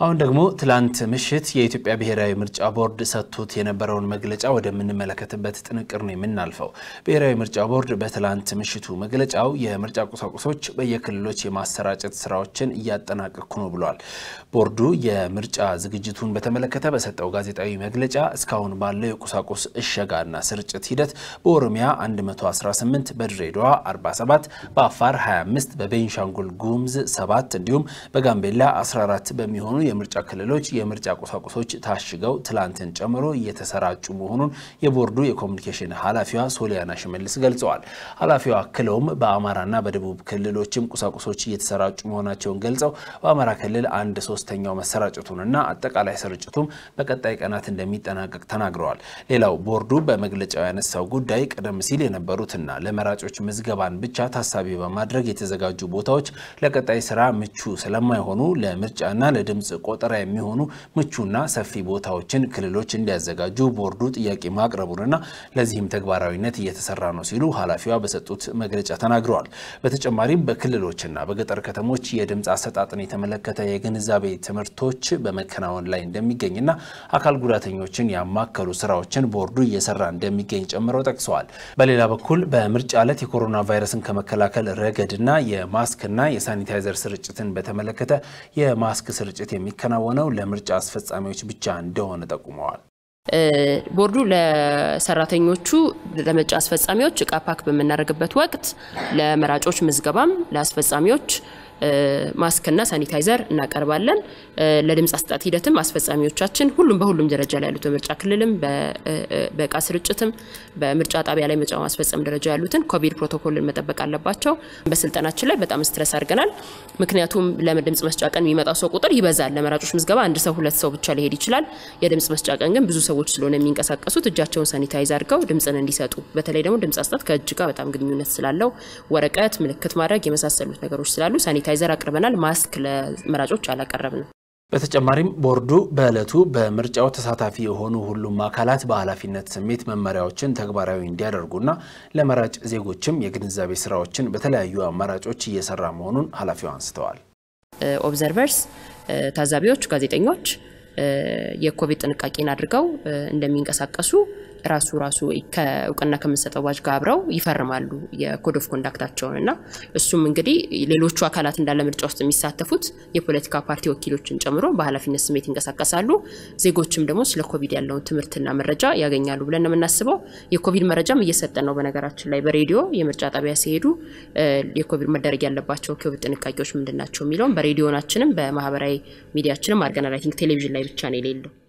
አሁን ደግሞ ትላንት ምሽት የኢትዮጵያ ብሔራዊ ምርጫ ቦርድ ሰጥቶት የነበረውን መግለጫ ወደምንመለከትበት ጥንቅር ነው የምናልፈው። ብሔራዊ ምርጫ ቦርድ በትላንት ምሽቱ መግለጫው የምርጫ ቁሳቁሶች በየክልሎች የማሰራጨት ስራዎችን እያጠናቀኩ ነው ብሏል። ቦርዱ የምርጫ ዝግጅቱን በተመለከተ በሰጠው ጋዜጣዊ መግለጫ እስካሁን ባለው የቁሳቁስ እሸጋና ስርጭት ሂደት በኦሮሚያ 118፣ በድሬዳዋ 47፣ በአፋር 25፣ በቤንሻንጉል ጉሙዝ 7 እንዲሁም በጋምቤላ 14 በሚሆኑ የምርጫ ክልሎች የምርጫ ቁሳቁሶች ታሽገው ትላንትን ጨምሮ እየተሰራጩ መሆኑን የቦርዱ የኮሚኒኬሽን ኃላፊዋ ሶሊያና ሽመልስ ገልጸዋል። ኃላፊዋ አክለውም በአማራና በደቡብ ክልሎችም ቁሳቁሶች እየተሰራጩ መሆናቸውን ገልጸው በአማራ ክልል አንድ ሶስተኛው መሰራጨቱንና አጠቃላይ ስርጭቱም በቀጣይ ቀናት እንደሚጠናቀቅ ተናግረዋል። ሌላው ቦርዱ በመግለጫው ያነሳው ጉዳይ ቀደም ሲል የነበሩትና ለመራጮች ምዝገባን ብቻ ታሳቢ በማድረግ የተዘጋጁ ቦታዎች ለቀጣይ ስራ ምቹ ስለማይሆኑ ለምርጫና ለድምፅ ቆጠራ የሚሆኑ ምቹና ሰፊ ቦታዎችን ክልሎች እንዲያዘጋጁ ቦርዱ ጥያቄ ማቅረቡንና ለዚህም ተግባራዊነት እየተሰራ ነው ሲሉ ኃላፊዋ በሰጡት መግለጫ ተናግረዋል። በተጨማሪም በክልሎችና በገጠር ከተሞች የድምፅ አሰጣጥን የተመለከተ የግንዛቤ ትምህርቶች በመከናወን ላይ እንደሚገኝና አካል ጉዳተኞችን ያማከሉ ስራዎችን ቦርዱ እየሰራ እንደሚገኝ ጨምረው ጠቅሰዋል። በሌላ በኩል በምርጫ ዕለት የኮሮና ቫይረስን ከመከላከል ረገድና የማስክና የሳኒታይዘር ስርጭትን በተመለከተ የማስክ ስርጭት የሚከናወነው ለምርጫ አስፈጻሚዎች ብቻ እንደሆነ ጠቁመዋል። ቦርዱ ለሰራተኞቹ ለምርጫ አስፈጻሚዎች እቃ ፓክ በምናደርግበት ወቅት ለመራጮች ምዝገባም ለአስፈጻሚዎች ማስክና ሳኒታይዘር እናቀርባለን። ለድምፅ አሰጣጥ ሂደትም አስፈጻሚዎቻችን ሁሉም በሁሉም ደረጃ ላይ ያሉት በምርጫ ክልልም በእቃ ስርጭትም በምርጫ ጣቢያ ላይ ምርጫ ማስፈጸም ደረጃ ያሉትን ኮቪድ ፕሮቶኮልን መጠበቅ አለባቸው። በስልጠናችን ላይ በጣም ስትረስ አድርገናል። ምክንያቱም ለድምፅ መስጫ ቀን የሚመጣው ሰው ቁጥር ይበዛል። ለመራጮች ምዝገባ አንድ ሰው ሁለት ሰው ብቻ ሊሄድ ይችላል። የድምፅ መስጫ ቀን ግን ብዙ ሰዎች ስለሆነ የሚንቀሳቀሱት እጃቸውን ሳኒታይዝ አድርገው ድምፅን እንዲሰጡ በተለይ ደግሞ ድምፅ አሰጣጥ ከእጅ ጋር በጣም ግንኙነት ስላለው ወረቀት፣ ምልክት ማድረግ የመሳሰሉት ነገሮች ስላሉ ሳኒታይዘር አቅርበናል። ማስክ ለመራጮች አላቀረብንም። በተጨማሪም ቦርዱ በዕለቱ በምርጫው ተሳታፊ የሆኑ ሁሉም አካላት በኃላፊነት ስሜት መመሪያዎችን ተግባራዊ እንዲያደርጉና ለመራጭ ዜጎችም የግንዛቤ ስራዎችን በተለያዩ አማራጮች እየሰራ መሆኑን ኃላፊው አንስተዋል። ኦብዘርቨርስ፣ ታዛቢዎች፣ ጋዜጠኞች የኮቪድ ጥንቃቄን አድርገው እንደሚንቀሳቀሱ ራሱ ራሱ ከእውቅና ከምንሰጠው ባጅ ጋር አብረው ይፈርማሉ የኮድ ኦፍ ኮንዳክታቸውን እና እሱም እንግዲህ ሌሎቹ አካላት እንዳለ ምርጫ ውስጥ የሚሳተፉት የፖለቲካ ፓርቲ ወኪሎችን ጨምሮ በኃላፊነት ስሜት ይንቀሳቀሳሉ። ዜጎችም ደግሞ ስለ ኮቪድ ያለውን ትምህርትና መረጃ ያገኛሉ ብለን ነው የምናስበው። የኮቪድ መረጃም እየሰጠን ነው። በነገራችን ላይ በሬዲዮ የምርጫ ጣቢያ ሲሄዱ የኮቪድ መደረግ ያለባቸው ኮቪድ ጥንቃቄዎች ምንድን ናቸው የሚለውም በሬዲዮናችንም በማህበራዊ ሚዲያችንም አድርገናል። አይ ቲንክ ቴሌቪዥን ላይ ብቻ ነው የሌለው።